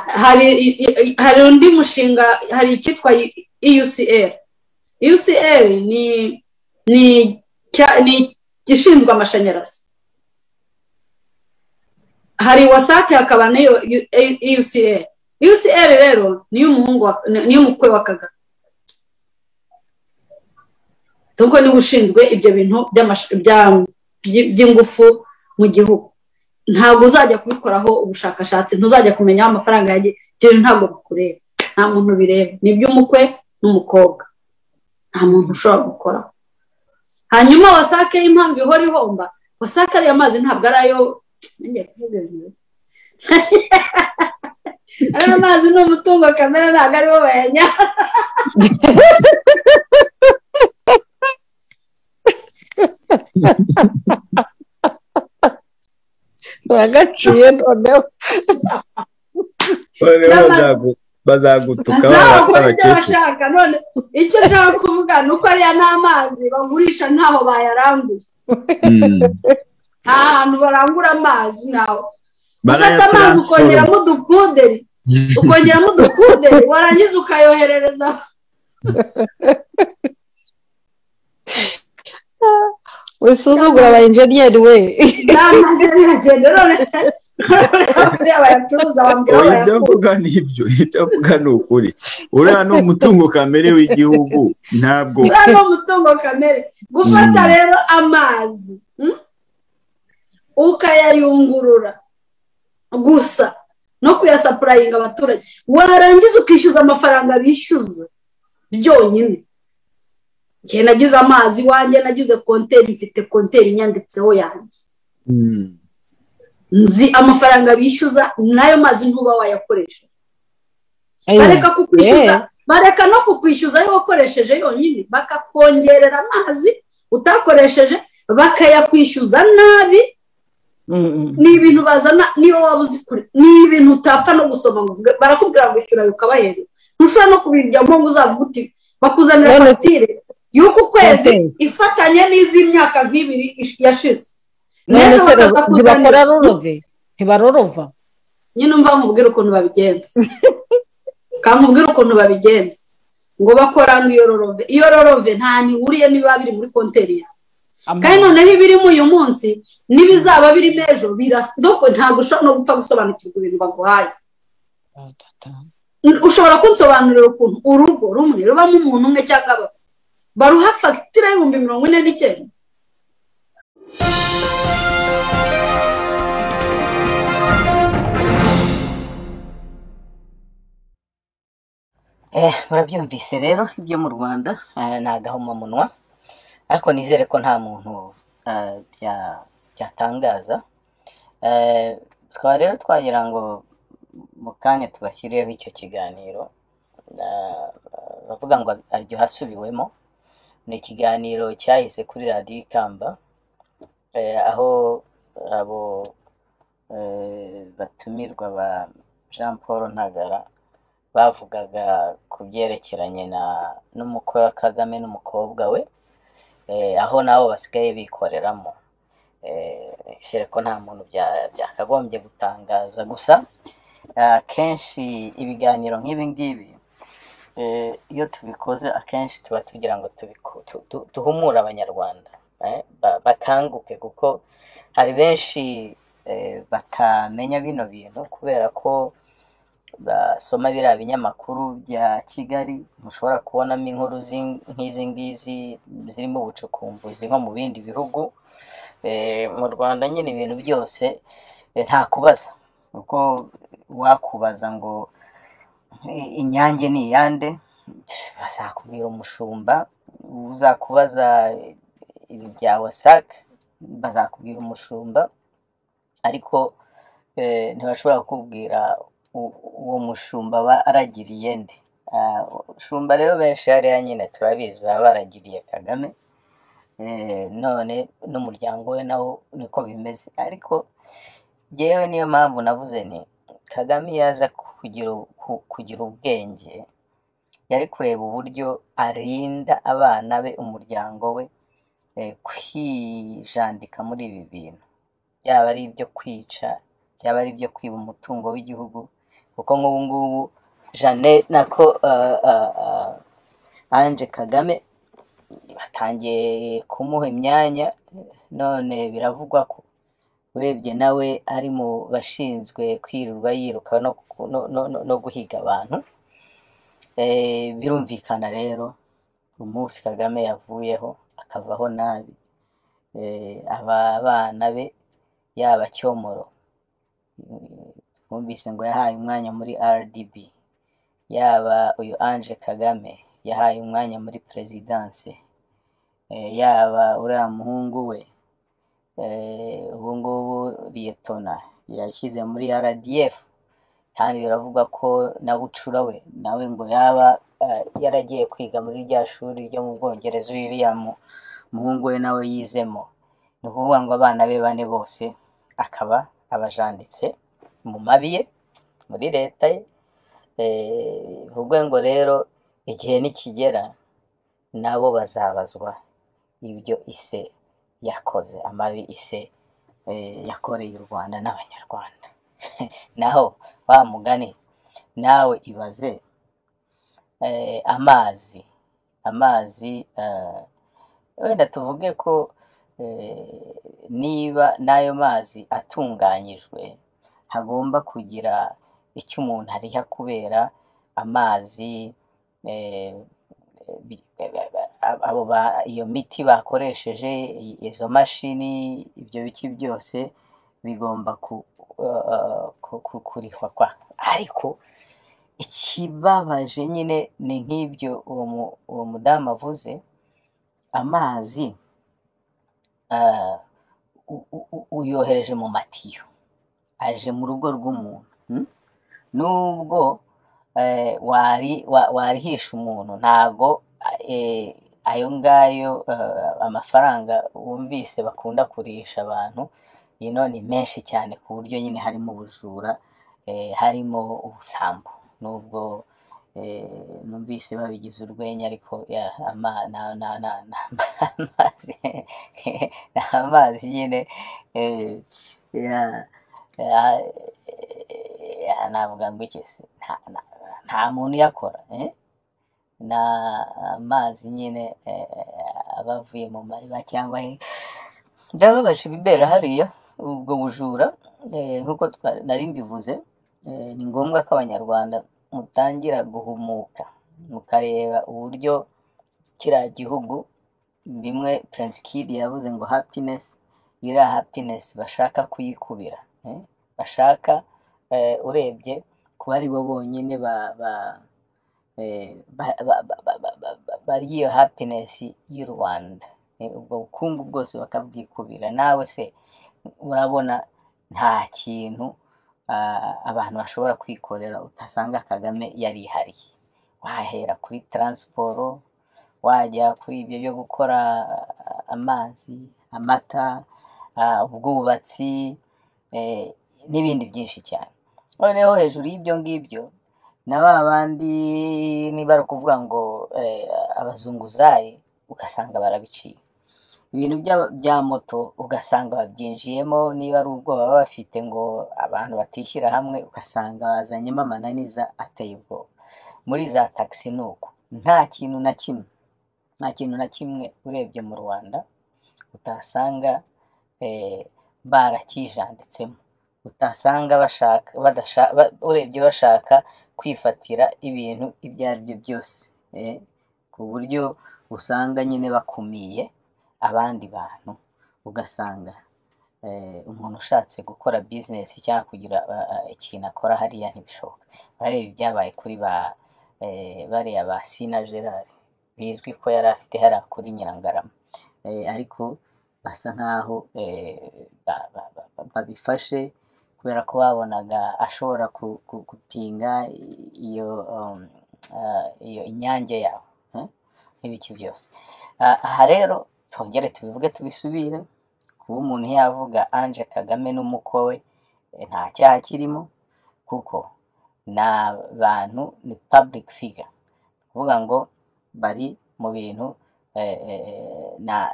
hari hari undi mushinga hari icyitwa EUCL EUCL ni ni ni igishinzwe amashanyarazi hari wasake hakaba n'iyo EUCL UCL rero niyo umukwe wa kagame kuko niba ushinzwe ibyo bintu by'ingufu mu gihugu ntabwo uzajya kubikoraho ubushakashatsi ntuzajya kumenya aho amafaranga yagiye ibyo bintu ntabwo bikureba nta muntu bireba ni iby'umukwe n'umukobwa nta muntu ushobora gukoraho hanyuma wasake impamvu ihora ihomba wasake ariya amazi ntabwo ari ayo ariya amazi ni umutungo kamere ntabwo aribo bayanya uragaciye noneho bazagutuka bashaka none icyo nshaka kuvuga ni uko ariya ni amazi bagurisha ntaho bayaranguye nta hantu barangura amazi ntawe ufata amazi ukongeramo udupuderi ukongeramo udupuderi warangiza ukayoherereza wisuzugura aba enjeniyeri we n'amazi biragenda none se buriya bayacuruza bambwira oya ibyo avuga ni ibyo ibyo avuga ni ukuri uriya ni umutungo kamere w'igihugu ntabwo uriya ni umutungo kamere gufata rero amazi ukayayungurura gusa no kuyasapurayinga abaturage warangiza ukishyuza amafaranga bishyuza byonyine igihe nagize amazi iwanjye nagize konteri mfite konteri inyanditseho yanjye nzi amafaranga bishyuza n'ayo mazi ntuba wayakoresha bareka kukwishyuza bareka no kukwishyuza ayo wakoresheje yonyine bakakongerera amazi utakoresheje bakayakwishyuza nabi ni ibintu bazana niyo waba uzi kure ni ibintu utapfa no gusoma ngo barakubwira ngo ishyura ukabahereza ntushobora no kubijyamo ngo uzavuga uti bakuzanira fagitire y'uku kwezi ifatanye n'iz'imyaka nk'ibiri yashize none se ntibakora rorove ntibarorova nyine umva nkubwira ukuntu babigenza kankubwira ukuntu babigenza ngo bakora ngo iyo rorove iyo rorove nta ntihuriye niba biri muri konteri yawe kandi noneho ibirimo uyu munsi n'ibizaba birimo ejo ntabwo ushobora no gupfa gusobanukirwa ibintu baguhaye ushobora kunsobanurira ukuntu urugo rumwe rubamo umuntu umwe cyangwa babiri baruha fagitire y'ibihumbi mirongo ine n'icyenda murabyumvise rero ibyo mu rwanda ni agahomamunwa ariko nizere ko nta muntu byatangaza twaba rero twagira ngo mu kanya tubashyireho icyo kiganiro bavuga ngo aryoha asubiwemo ni ikiganiro cyahise kuri radiyo ikamba aho abo batumirwa ba jean paul ntagara bavugaga ku byerekeranye n'umukwe wa kagame n'umukobwa we aho nabo basigaye bikoreramo ishyire ko nta muntu byakagombye gutangaza gusa akenshi ibiganiro nk'ibi ngibi iyo tubikoze akenshi tuba tugira ngo duhumure abanyarwanda bakanguke kuko hari benshi batamenya bino bintu kubera ko basoma biriya binyamakuru bya kigali mushobora kubonamo inkuru nk'izi ngizi zirimo ubucukumbuzi nko mu bindi bihugu mu rwanda nyine ibintu byose nta kubaza kuko wakubaza ngo inyange ni iyande bazakubwira umushumba uzakubaza ibya wasake bazakubwira umushumba ariko ntibashobora kukubwira uwo mushumba aba aragiriye nde umushumba rero benshi hariya nyine turabizi baba baragiriye kagame none n'umuryango we nawo niko bimeze ariko ngewe niyo mpamvu navuze ni kagame yaza kugira ubwenge yari kureba uburyo arinda abana be umuryango we kwijandika muri ibi bintu byaba ari ibyo kwica byaba ari ibyo kwiba umutungo w'igihugu kuko nk'ubu ngubu jeannette nako ah, ah, ah, ange kagame batangiye kumuha imyanya none biravugwa ko urebye nawe ari mu bashinzwe kwirirwa yiruka no, no- no- no- no guhiga abantu Eh, birumvikana rero umunsi kagame yavuyeho akavaho nabi Eh, aba bana be yaba cyomoro Mm, twumvise ngo yahaye umwanya muri rdb yaba uyu ange kagame yahaye umwanya muri perezidanse Eh, yaba uriya muhungu we eh, ubu ngubu liyetona yashyize muri rdf kandi biravugwa ko na bucura we nawe ngo yaba eh, yaragiye kwiga muri rya shuri ryo mu bwongereza uriya mu- umuhungu we nawe yizemo ni ukuvuga ngo abana be bane bose akaba abajanditse mu mabi ye muri leta ye Eh, bivuge ngo rero igihe nikigera nabo bazabazwa ibyo ise yakoze amabi ise eh, yakoreye u rwanda n'abanyarwanda naho wa mugani nawe ibaze eh, amazi amazi eh, wenda tuvuge ko eh, niba n'ayo mazi atunganyijwe hagomba kugira icyo umuntu ariha kubera amazi eh, bi- ab- abo ba- iyo miti bakoresheje i- izo mashini ibyo biki byose bigomba ku- eh, ku- ku- kurihwa kwa ariko ikibabaje nyine ni nk'ibyo uwo mu- uwo mudamu avuze amazi ah, u- u- u- uyohereje mu matiyo aje mu rugo rw'umuntu hmm? nubwo eh, wari wa- warihisha umuntu ntago eh, ayo ngayo eh, amafaranga wumvise bakunda kurisha abantu ino ni menshi cyane ku buryo nyine harimo ubujura eh, harimo ubusambo nubwo eh, numvise babigize urwenya ariko ya, ama- na- na- na- na- amazi ni amazi nyine eh, ya- ya- ya, navuga ngo iki se nta nta- nta muntu uyakora eh? ni amazi nyine eh, aba avuye mu mariba cyangwa he byababaje ibibera hariya ubwo bujura eh, nk'uko twa- nari mbivuze eh, ni ngombwa ko abanyarwanda mutangira guhumuka mukareba uburyo kiriya gihugu bimwe Prince Kid yavuze ngo happiness iriya happiness bashaka kuyikubira eh? bashaka eh, urebye kuba ari bo bonyine ba, ba, eh, ba, ba, ba, ba, ba, ba, ba, bari iyo happiness y'u Rwanda Eh, ubwo bukungu bwose bakabwikubira nawe se urabona nta kintu ah, abantu bashobora kwikorera utasanga Kagame yarihariye wahera kuri taransiporo wajya kuri ibyo byo gukora ah, amazi amata ah, ubwubatsi eh, n'ibindi byinshi cyane noneho hejuru y'ibyo ngibyo na ba bandi niba ari ukuvuga ngo eh, abazunguzayi ugasanga barabiciye ibintu bya- bya moto ugasanga babyinjiyemo niba ari ubwoba baba bafite ngo abantu batishyira hamwe ugasanga bazanyemo amananiza ateye ubwoba muri za taxi ni uko nta kintu na kimwe nta kintu na kimwe urebye mu rwanda utasanga eh, barakijanditsemo utasanga bashaka badasha- ba- urebye bashaka kwifatira ibintu ibyo ari byo byose eh, ku buryo usanga nyine bakumiye abandi bantu ugasanga eh, umuntu ushatse gukora bizinesi cyangwa kugira ah, ah, ikintu akora hariya ntibishoboka bareba ibyabaye kuri ba eh, bariya ba sina gerard bizwi ko yari afite hariya kuri nyirangarama eh, ariko basa nk'aho eh, ba- ba- ba- ba- babifashe kubera ko babonaga ashobora ku- ku- gupinga iyo um, ah, iyo inyange yawe eh, n'ibiki byose Ah, aha rero twongere tubivuge tubisubire kuba umuntu yavuga ange kagame n'umukwe we eh, nta cyaha kirimo kuko ni abantu ni public figure kuvuga ngo bari mu bintu eh, eh, na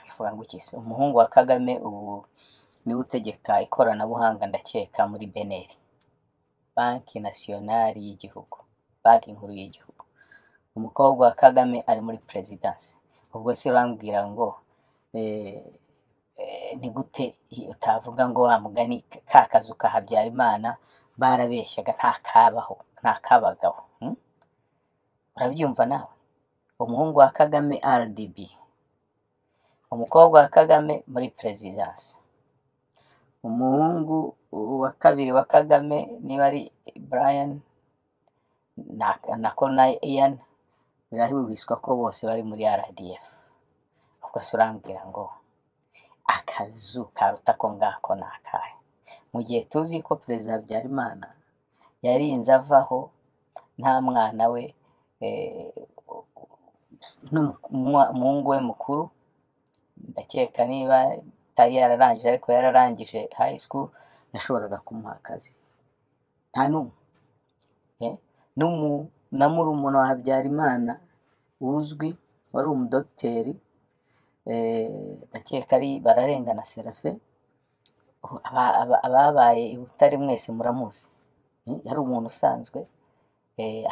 navuga ngo iki se umuhungu wa kagame ubu niwe utegeka ikoranabuhanga ndakeka muri beneri banki nasiyonari y'igihugu banki nkuru y'igihugu umukobwa wa kagame ari muri perezidansi ubwo se urambwira ngo ni gute utavuga ngo wa mugani ka kazu ka habyarimana barabeshyaga nta kabaho nta kabagaho urabyumva nawe umuhungu wa kagame rdb umukobwa wa kagame muri perezidansi umuhungu wa kabiri wa kagame niba ari brian na konayi ian birahubiswa ko bose bari muri rdf ubwo se urambwira ngo akazu karuta ko ngako ni akahe mu gihe tuzi ko perezida habyarimana yarinze avaho nta mwana we n'umuhungu we mukuru ndakeka niba atari yararangije ariko yararangije high school yashoboraga kumuha akazi nta n'umwe na murumuna wa habyarimana uzwi wari umudogiteri ndakeka ari bararengana serafe ababaye i butare mwese muramuzi yari umuntu usanzwe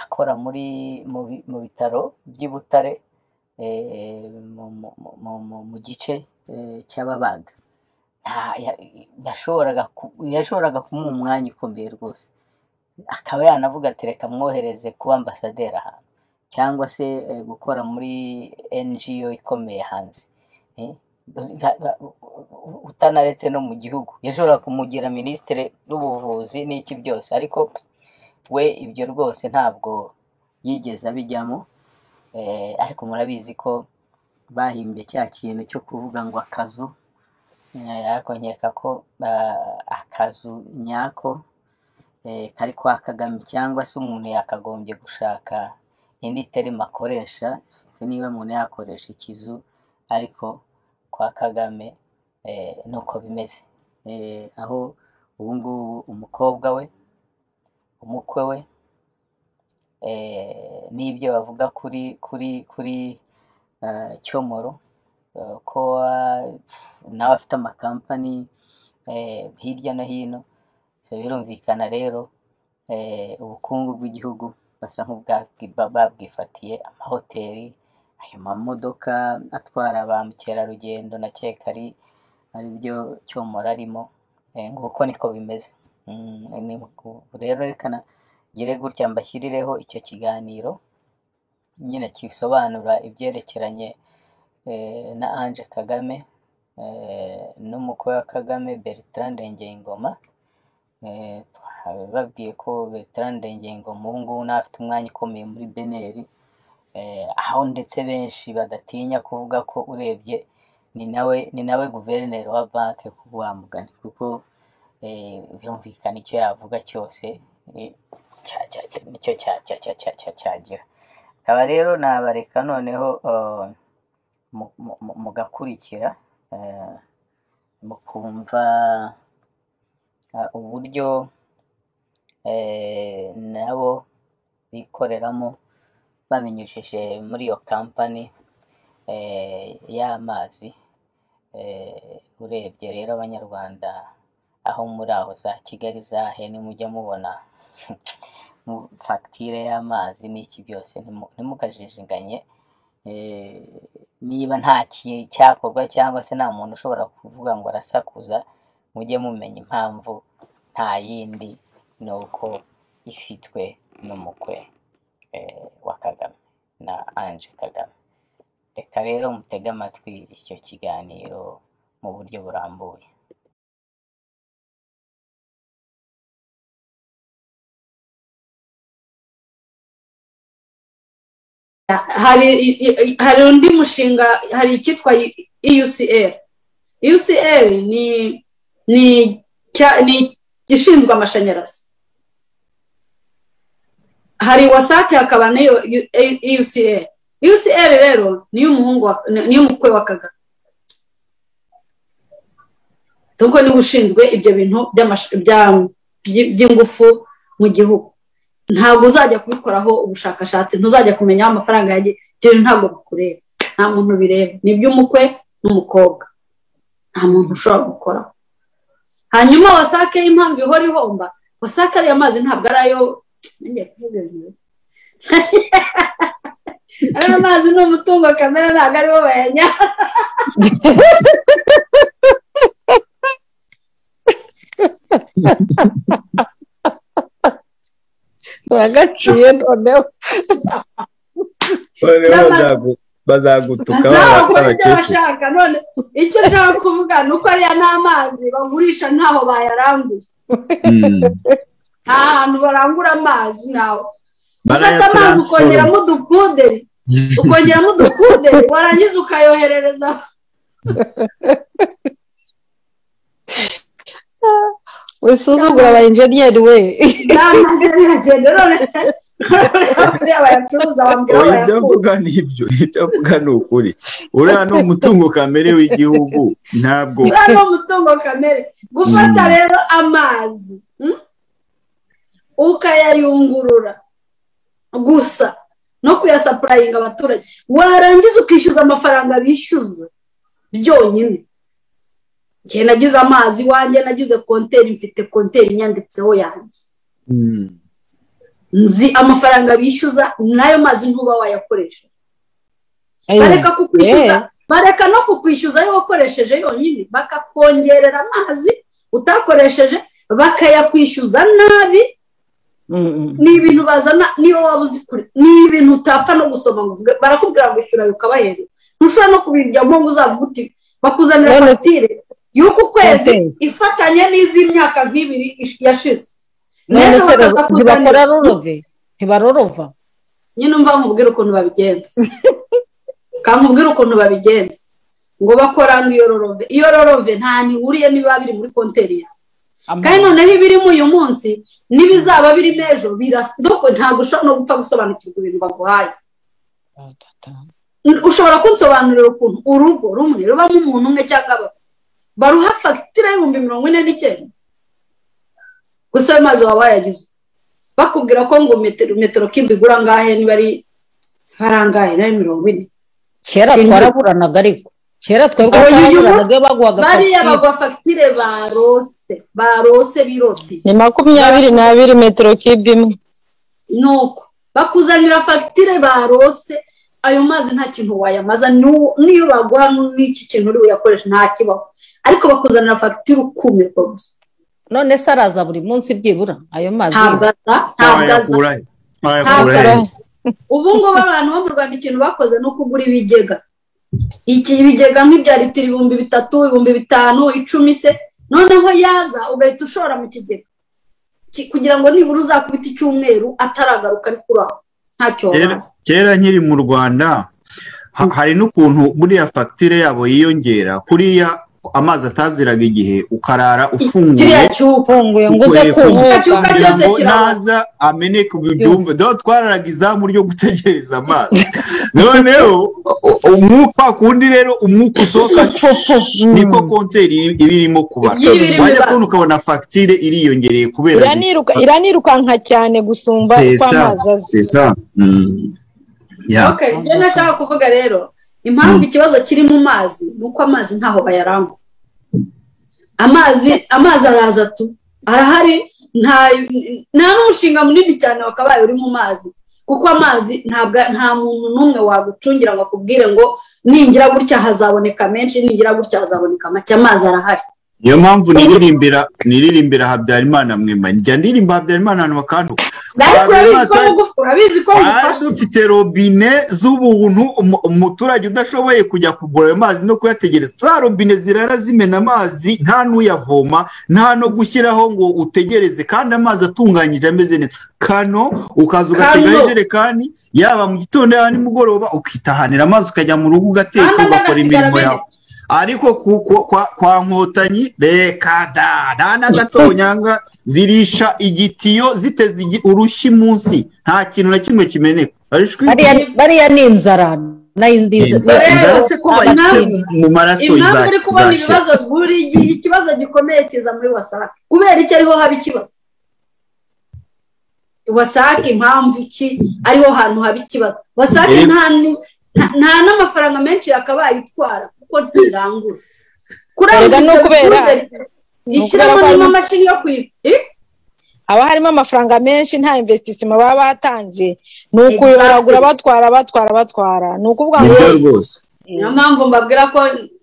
akora muri mu bitaro by'i butare mu gice cy'ababaga yashoboraga kumuha umwanya ukomeye rwose akaba yanavuga ati reka mwohereze kuba ambasaderi ahantu cyangwa se gukora muri ngo ikomeye hanze utanaretse no mu gihugu yashobora kumugira minisitiri w'ubuvuzi n'iki byose ariko we ibyo rwose ntabwo yigeze abijyamo ariko murabizi ko bahimbye cya kintu cyo kuvuga ngo akazu ariko nkeka ko akazu nyako kari kwa kagame cyangwa se umuntu yakagombye gushaka indi terima akoresha sinzi niba umuntu yakoresha ikizu ariko kwa kagame nuko bimeze aho ubu ngubu umukobwa we umukwe we n'ibyo bavuga kuri kuri kuri cyomoro ko nawe afite amakampani hirya no hino birumvikana rero ubukungu bw'igihugu basa nk'ubwabwifatiye amahoteli ayo mamodoka atwara ba mukerarugendo nakeka ari ari byo cyomora arimo nguko niko bimeze rero rekana gire gutya mbashyirireho icyo kiganiro nyine kisobanura ibyerekeranye na Ange Kagame n'umukwe wa Kagame Bertrand Ngengoma babwiye ko Bertrand Ngengoma ubu ngubu afite umwanya ukomeye muri beneri aho ndetse benshi badatinya kuvuga ko urebye ni nawe ni nawe guverineri wa banki wamugana kuko birumvikana icyo yavuga cyose nicyo cyagira akaba rero nabareka noneho mugakurikira mukumva uburyo nabo bikoreramo babinyujije muri iyo kampani y'amazi urebye rero abanyarwanda aho muri aho za kigali zahe nimujya mubona fagitire y'amazi n'iki byose ntimukajijinganye niba nta cyakorwa cyangwa se nta muntu ushobora kuvuga ngo arasakuza mujye mumenya impamvu nta yindi ni uko ifitwe n'umukwe wa kagame na anje kagame reka rero mutege amatwi icyo kiganiro mu buryo burambuye hari undi mushinga hari icyitwa UCL UCL ni ni igishinzwe amashanyarazi hari wasake hakaba niyo UCL UCL rero niyo umuhungu niyo umukwe wa kagame dore niba ushinzwe ibyo bintu by'ingufu mu gihugu ntabwo uzajya kubikoraho ubushakashatsi ntuzajya kumenya aho amafaranga yagiye ibyo bintu ntabwo bikureba nta muntu bireba ni iby'umukwe n'umukobwa nta muntu ushobora gukoraho hanyuma wasake impamvu ihora ihomba wasake ariya mazi ntabwo ari ayo ariya mazi ni umutungo kamere ntabwo aribo bayanya turagaciye noneho bazagutuka ntabwo ibyo bashaka none icyo nshaka kuvuga ni uko ariya ni amazi bagurisha ntaho bayaranguye nta hantu barangura amazi ntawe ufata amazi ukongeramo udupuderi ukongeramo udupuderi warangiza ukayoherereza wisuzugura aba enjeniyeri we n'amazi aragenda none se ibyo avuga ni ibyo ibyo avuga ni ukuri uriya ni umutungo kamere w'igihugu ntabwo uriya ni umutungo kamere gufata rero amazi ukayayungurura gusa no kuyasapurayinga abaturage warangiza ukishyuza amafaranga bishyuza byonyine njye nagize amazi iwanjye nagize konteri mfite konteri inyanditseho yanjye nzi amafaranga bishyuza n'ayo mazi ntuba wayakoresheje bareka kukwishyuza bareka no kukwishyuza ayo wakoresheje yonyine bakakongerera amazi utakoresheje bakayakwishyuza nabi ni ibintu bazana niyo waba uzi kure ni ibintu utapfa no gusoma ngo barakubwira ngo ishyura ukabahereza ntushobora no kubijyamo ngo uzavuga uti bakuzanira fagitire y'uku kwezi ifatanye n'iz'i myaka nk'ibiri yashize none se ntibakora rurove ntibarorova nyine umva nkubwire ukuntu babigenza kankubwire ukuntu babigenza ngo bakora ngo iyo rorove iyo rorove nta ntihuriye niba biri muri konteri yawe kandi noneho ibirimo uyu munsi n'ibizaba birimo ejo ntabwo ushobora no gupfa gusobanukirwa ibintu baguhaye ushobora kunsobanurira ukuntu urugo rumwe rubamo umuntu umwe cyangwa baruha fagitire y'ibihumbi mirongo ine n'icyenda gusa ayo mazi waba wayagize bakubwira ko ngo metero kimbi igura angahe niba ari harangahe nayo mirongo ine kera twaraburanaga ariko kera twebwe twaraburanaga iyo baguhaga bariya baguha fagitire barose barose biroti ni makumyabiri n'abiri metero kibi imwe ni uko bakuzanira fagitire barose ayo mazi nta kintu wayamaza n'iyo baguha n'iki kintu uri buyakoreshe ntakibaho ariko bakuzanira fagitire ukumirwa gusa none se araza buri munsi byibura ayo mazi ntabwo aza ntabwo aza ntabwo aza ubu ngubu abantu bo mu rwanda ikintu bakoze ni ukugura ibigega iki ibigega nk'ibya litiro ibihumbi bitatu ibihumbi bitanu icumi se noneho yaza ugahita ushora mu kigega kugira ngo nibura uzakubita icyumweru ataragaruka ari kuri aho ntacyo wabona kera nkiri mu rwanda hari n'ukuntu buriya fagitire yabo yiyongera kuriya amazi ataziraga igihe ukarara ufunguye ufunguye ngo uze kugira ngo naza ameneke ubyumve dore twararaga izamu ryo gutegereza amazi noneho umwuka kundi rero umwuka usohoka niko konteri iba irimo kubara wajya kubona ukabona fagitire iriyongereye kubera iranirukanka cyane gusumba uko amazi aza ibyo nashaka kuvuga rero impamvu ikibazo kiri mu mazi ni uko amazi ntaho bayarangwa amazi amazi araza tu arahari nta n'umushinga munini cyane wakabaye uri mu mazi kuko amazi nta muntu n'umwe wagucungira ngo akubwire ngo ningira gutya hazaboneka menshi ningira gutya hazaboneka make amazi arahari niyo mpamvu niririmbira niririmbira habyarimana mwema njya ndirimba habyarimana ahantu bakanduka urabizi ko mugufasha dufite robine z'ubuntu umuturage udashoboye kujya kugura ayo mazi no kuyategereza za robine zirara zimena amazi nta n'uyavoma nta no gushyiraho ngo utegereze kandi amazi atunganyije ameze neza kano ukaza ugatega ijerekani yaba mu gitondo yaba nimugoroba ukitahanira amazi ukajya mu rugo ugateka ugakora imirimo yawe ariko kwa nkotanyi reka da nta na gatonyanga zirisha igitiyo ziteze urushyi munsi nta kintu na kimwe kimeneka bariya ni inzara inzara se ko bayitse mu maraso impamvu uri kubona ibibazo buri gihe ikibazo gikomeye kiza muri wasake kubera iki ariho haba ikibazo wasake impamvu iki ariho hantu haba ikibazo wasake nta n'amafaranga menshi yakabaye itwara kuko ntirangura kurangura kubera ishyiramo n'amamashini yo kwiba haba harimo amafaranga menshi nta investissement baba batanze ni ukuyoragura batwara batwara batwara ni ukuvuga ngo nibyo rwose niyo mpamvu mbabwira ko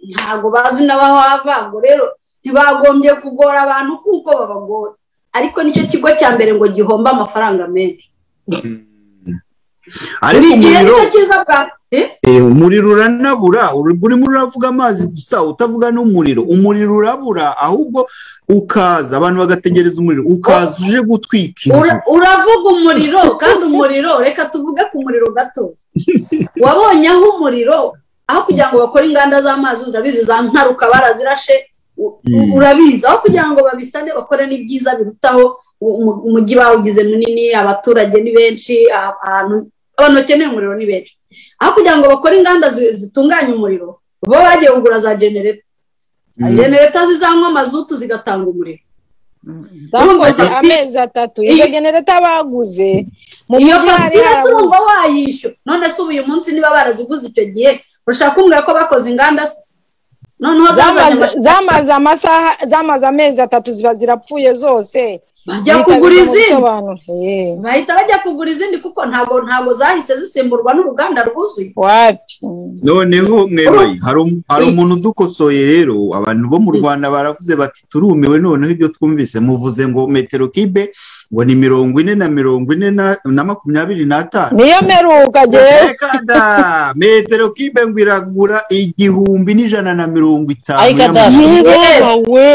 ntabwo bazi n'abaho hava ngo rero ntibagombye kugora abantu kuko babagora ariko nicyo kigo cya mbere ngo gihomba amafaranga menshi ariko igihe umuriro nicyo cyiza bwa Eh? Eh, umuriro uranabura uri- urimo uravuga amazi gusa utavuga n'umuriro umuriro urabura ahubwo ukaza abantu bagategereza umuriro ukaza uje gutwika inzu Ura- uravuga umuriro kandi umuriro reka tuvuge ku muriro gato wabonye aho umuriro aho kugira ngo bakore inganda z'amazi urabizi za nkaruka barazirashe u- Mm. urabizi aho kugira ngo babisane bakore n'ibyiza birutaho u- umu- umujyi bawugize munini abaturage ni benshi a- ahantu abantu bakeneye umuriro ni benshi aho kugira ngo bakore inganda zi- zitunganya umuriro bo bagiye kugura za genereta genereta zizanywa mazutu zigatanga umuriro zakoze Iyo- amezi atatu izo genereta baguze mu iyo mujyi hari fagitire se harabuze urumva wayishyura none se ubu uyu munsi niba baraziguze icyo gihe ushaka kumbwira ko bakoze inganda se noneho zazanye zamaze amashanyarazi zamaze amasaha zamaze amezi atatu ziba zirapfuye zose bajya kugura izindi izindi bahita bajya kugura izindi kuko ntabwo ntabwo zahise zisimburwa n'uruganda rwuzuye wapi noneho mwebaye hari um- hari umuntu udukosoye rero abantu bo mu rwanda baravuze bati turumiwe noneho ibyo twumvise muvuze ngo metero kibe ngo ni mirongo ine na mirongo ine na- na makumyabiri n'atanu niyo mperuka gewe Reka da, metero kibe ngo iragura igihumbi n'ijana na mirongo itanu Ariko da, y'amafaranga. Yes. we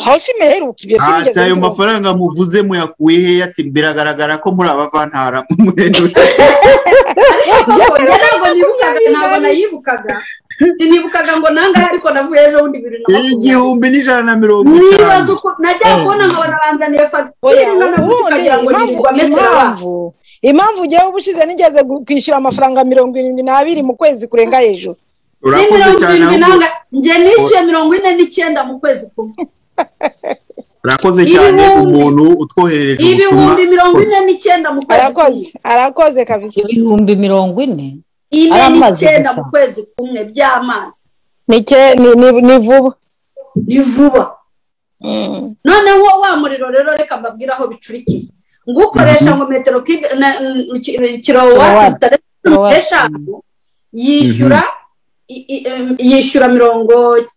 hasi meheruka ibyo ati ayo mafaranga muvuze muyakuye hehe ati biragaragara ko muri abavantara mwemewe ariko Byabaye koko njye ntabwo nibukaga makumyabiri ntabwo n'abiri. nayibukaga sinibukaga ngo nangahe ariko navuye ejo bundi bibiri na makumyabiri igihumbi n'ijana na mirongo nibaza itanu uko najya kubona nkabona banzaniye fagitire Oya, ingana gutya ukagira ngo ubundi impamvu- yirirwa amese n'abantu impamvu impamvu ugiye uba ushize nigeze gu- kwishyura amafaranga mirongo irindwi n'abiri mu kwezi kurenga hejuru ni urakoze mirongo cyane irindwi ahubwo nangahe njye nishyuye mirongo ine n'icyenda mu kwezi kumwe urakoze cyane Ibihumbi- umuntu utwoherereje ubutumwa ibihumbi mirongo ine n'icyenda mu kwezi arakoze kumwe arakoze kabisa ibihumbi mirongo ine ine Ari amazi n'icyenda gusa. mu kwezi kumwe by'amazi ni ke- ni- ni- ni vuba ni vuba Mm. noneho wa muriro rero reka mbabwire aho bicurikiye ngo ukoresha ngo metero kibe- na- mm, ki- Kilowatt. kilowati zitarenze cumi Kilowatt. n'eshanu yishyura i- i- em, yishyura mirongo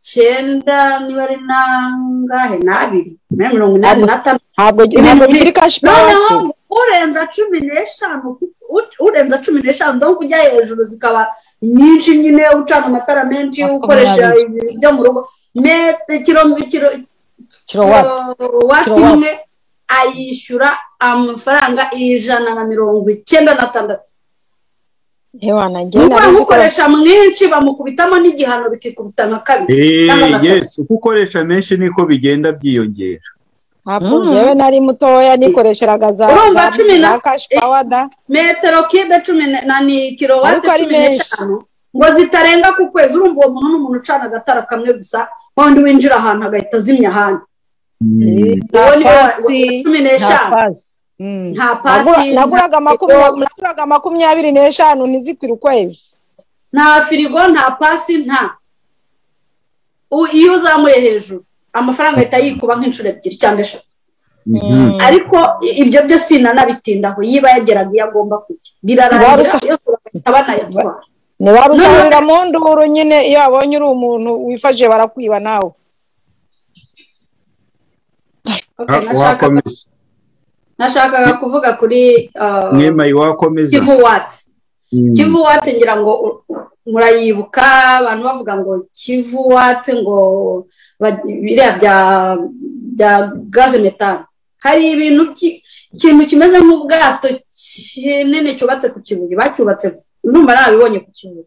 cyenda niba ari nangahe n'abiri na mirongo inani n'atanu ntabwo ntabwo bikiri kashi noneho pawasi urenza cumi n'eshanu u- urenza cumi n'eshanu donc ujya hejuru zikaba nyinshi nyine ucana amatara menshi Makumyabiri. ukoresha ibintu byo mu rugo mete kiro kiro kirowati wati Kilowatt. imwe ayishyura amafaranga ijana na mirongo icyenda n'atandatu ntiwana njye nuko nari nzi ko bamukoresha mwinshi bamukubitamo n'igihano bikikubita nka kabiri Eh, N'abantu- yes uko ukoresha menshi niko bigenda byiyongera ntabwo Mm. njyewe nari mutoya nikoresherega za Urumva za- cumi na- za kashi pawada metero kibe cumi ne- na ni kilowate Ariko ari cumi n'eshanu ngo zitarenga ku kwezi urumva uwo muntu ni umuntu ucana agatara kamwe gusa wundi winjira ahantu agahita azimya ahandi nta Uwo ni we wa- pasi cumi nta n'eshanu pasi Mm. nta Nagura- pasi naguraga nta makumya- firigo, naguraga makumyabiri n'eshanu ntizikwire ukwezi nta firigo nta pasi nta U- iyo uzamuye hejuru amafaranga ahita yikuba nk'inshuro ebyiri cyangwa eshatu ariko i- ibyo byo sinanabitindaho yiba yageraga iyo agomba kujya Waba birarangira usa- yose bagahita banayatwara ni waba usahurira mu nduru nyine iyo babonye uri umuntu wifashije barakwiba nawe Okay, nashakaga- nashakaga kuvuga kuri uh, mwemayi wakomeza kivu wati Mm. kivu wati ngira ngo u- murayibuka abantu bavuga ngo kivu wati ngo ba- biriya bya bya gaze metani hari ibintu ki- ikintu kimeze nk'ubwato kinini cyubatse ku kibuye bacyubatse ndumva nabibonye ku kibuye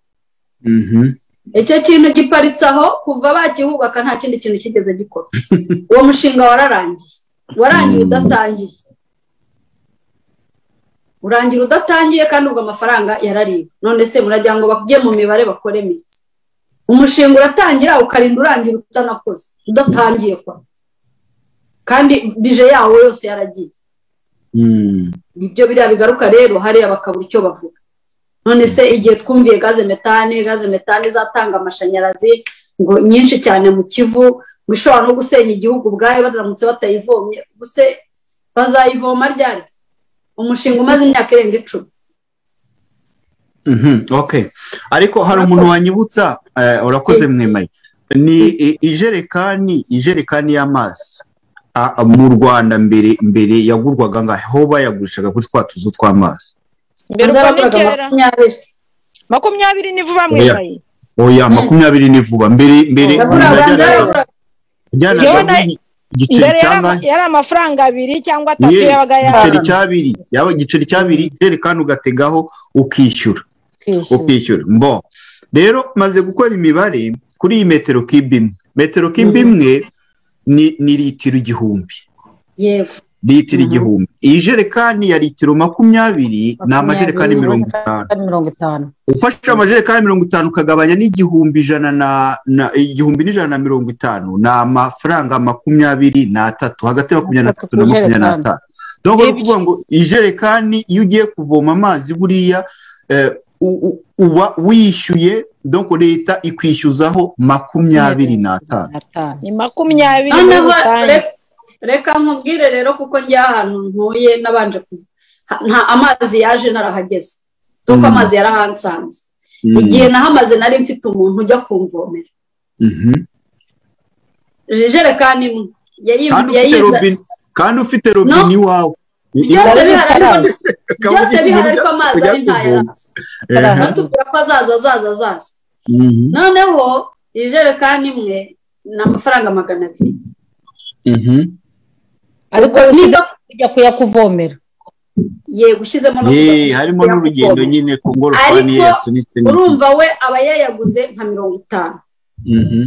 Mhm. icyo kintu giparitse aho kuva bakihubaka nta kindi kintu kigeze gikora uwo mushinga wararangiye warangiye udatangiye urangira udatangiye kandi ubwo amafaranga yarariwe none se muragira ngo bajye mu mibare bakore mike umushinga uratangira ukarinda urangira utanakoze udatangiye kwa kandi bije yawo yose yaragiye Mm. nibyo biriya bigaruka rero hariya bakabura icyo bavuga none se igihe twumviye gaze metane gaze metane izatanga amashanyarazi ngo nyinshi cyane mu kivu ngo ishobora no gusenya igihugu ubwayo baramutse batayivomye ubuse bazayivoma ryari umushinga umaze imyaka irenga icumi okay ariko hari umuntu wanyibutsa eh, urakoze mwemaye ni i- ijerekani ijerekani y'amazi a- a- mu rwanda mbere mbere yagurwaga ngaho aho bayagurishaga kuri twa tuzu tw'amazi mbere uko ni Bazabakora kera makumyabiri makumyabiri nivuba Oya. mwemaye oya makumyabiri ni vuba mbere mbere yaguraga najyanaga- nzayaguraga najyanaga Yewe na- igiceri mbere yari ama- cyangwa yari amafaranga abiri cyangwa atatu Yes, yabaga igiceri yari cy'abiri yaba igiceri cy'abiri ijerekani ugategaho ukishyura ukishyura mbo rero maze gukora imibare kuri iyi metero kibe imwe metero kibe imwe ni ni litiro igihumbi yego litiro Mhm. igihumbi iyi jerekani ya litiro makumyabiri ni amajerekani mirongo itanu mirongo itanu ufashe amajerekani mirongo itanu ukagabanya n'igihumbi ijana na na igihumbi n'ijana na mirongo itanu ni amafaranga makumyabiri n'atatu hagati ya makumyabiri n'atatu na makumyabiri n'atanu donc ni ukuvuga ngo ijerekani iyo ugiye kuvoma amazi buriya eh, u- u- uba wishyuye donc leta ikwishyuzaho makumyabiri n'atanu n'atanu ni makumyabiri muri noneho rusange re- reka nkubwire rero kuko njya ahantu ntuye nabanje ku- ha- nta amazi yaje narahageze kuko Mm. amazi yarahansanze Mm, igihe nahamaze nari mfite umuntu ujya kumvomera mhm. ijerekani imwe kandi yayi- ufite yayiza robine kandi ufite robine iwawe byose bihari ariko Ukaba byose ufite bihari uburyo ariko amazi ujya ari ntayo kuvoma. Aha. Ehe. atubwira ko azaza azaza azaza Mhm, noneho ijerekani imwe ni amafaranga magana abiri mhm. ariko niga ujya kuyakuvomera yego ushyizemo no Yee, kujya- harimo kujya n'urugendo kuvoma. nyine ku ngorofani ye Ariko yasunitse n'iki. urumva we aba yayaguze nka mirongo itanu Mhm,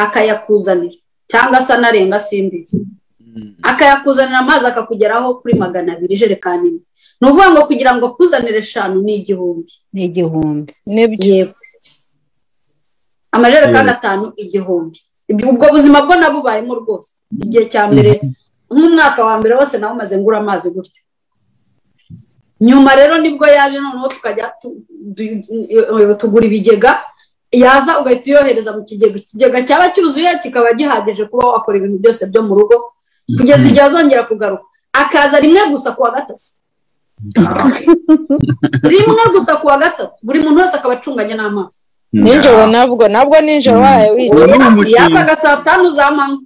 akayakuzanira cyangwa se anarenga simbizi mhm. akayakuzanira amazi akakugeraho kuri magana abiri ijerekani imwe ni ukuvuga ngo kugira ngo akuzanire eshanu ni igihumbi ni igihumbi nibyo yego amajerekani atanu igihumbi Ibyo- ubwo buzima bwo nabubayemo rwose igihe cya mbere nk'umwaka wa mbere wose nawumaze ngura amazi gutyo nyuma rero nibwo yaje noneho tukajya tu- du- eh, tugura ibigega yaza ugahita uyohereza mu kigega ikigega cyaba cyuzuye kikaba gihagije kuba wakora ibintu byose byo mu rugo kugeza igihe azongera kugaruka akaza rimwe gusa ku wa gatatu Ah, rimwe gusa ku wa gatatu buri muntu wese akaba acunganye n'amazi nijoro nabwo nabwo nijoro waraye uwo wicaye ni umushinga yazaga saa tanu za manywa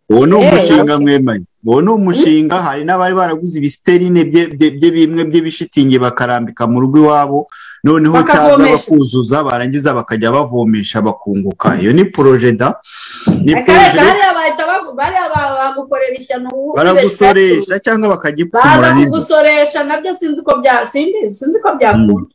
uwo ni Eh, umushinga mwemanye uwo ni umushinga hari n'abari baraguze ibisiterine bye- bye bye bimwe by'ibishitingi bakarambika mu rugo iwabo noneho cyaza Bakavomesha. bakuzuza barangiza bakajya bavomesha bakunguka iyo ni porojeda ni reka reka porojeda hariya bahita bavu- bariya ba- bagukorera ishyano ubu- baragusoresha cyangwa bakagipfumura baza n'inzoka kugusoresha nabyo sinzi ko bya simbizi sinzi ko byakunda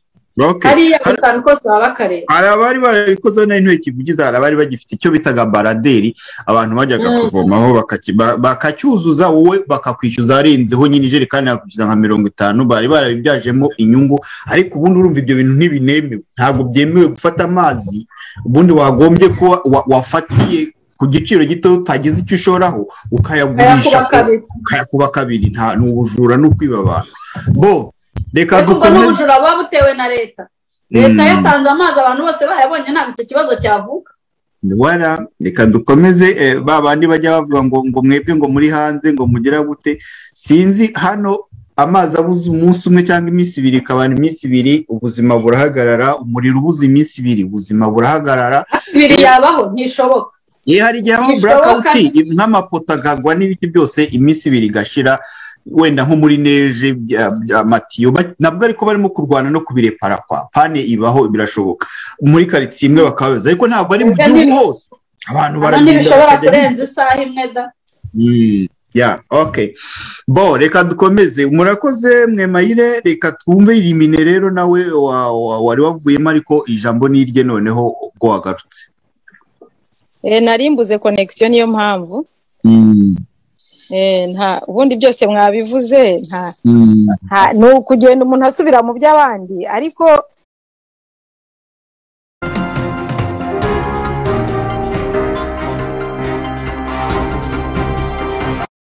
Okay. hariya Hari- gatanu kose baba bakareba hari abari barabikoze n'intoki vugiza hari abari bagifite icyo bitaga baraderi abantu bajyaga Mm. kuvomaho bakaki- ba- bakacyuzuza wowe bakakwishyuza arenzeho nyine ijerekani yakwishyuza nka mirongo itanu bari barabibyajemo inyungu ariko ubundi urumva ibyo bintu ntibinemewe ntabwo byemewe gufata amazi ubundi wagombye kuba wa- wafatiye ku giciro gito utagize icyo ushoraho ukayagurisha kayakuba kabiri ukayakuba kabiri nta ni ubujura ni ukwiba abantu bo reka ariko ubwo dukomeze n'ubujura buba butewe na leta leta Mm. yatanze amazi abantu bose bayabonye ntabwo icyo kibazo cyavuka wara reka dukomeze eh, ba bandi bajya bavuga ngo ngo mwebwe ngo muri hanze ngo mugera gute sinzi hano amazi abuze umunsi umwe cyangwa iminsi ibiri ikabana iminsi ibiri ubuzima burahagarara umuriro ubuze iminsi ibiri ubuzima burahagarara biri yabaho ntishoboka iyo hari igihe habaho Bishoboka. burakawuti nk'amapoto akagwa n'ibiti byose iminsi ibiri igashira wenda nko muri neje bya- bya matiyo ba- nabwo ariko barimo kurwana no kubirepara kwa pane ibaho birashoboka muri karitsiye imwe bakabaza ariko ntabwo ari mu Oya, gihugu ni- hose abantu Hano baragenda ntibishobora bakajya hirya kurenza isaha imwe da Mm, yeah, okay. Bo, reka dukomeze. Murakoze mwemayire, reka twumve irimine rero nawe wa- wa- wari wavuyemo ariko ijambo ni irye noneho ubwo wagarutse. Eh, nari mbuze connection niyo mpamvu Mm, Eh, nta ubundi byose mwabivuze nta mm, nta- ni ukugenda umuntu asubira mu by'abandi ariko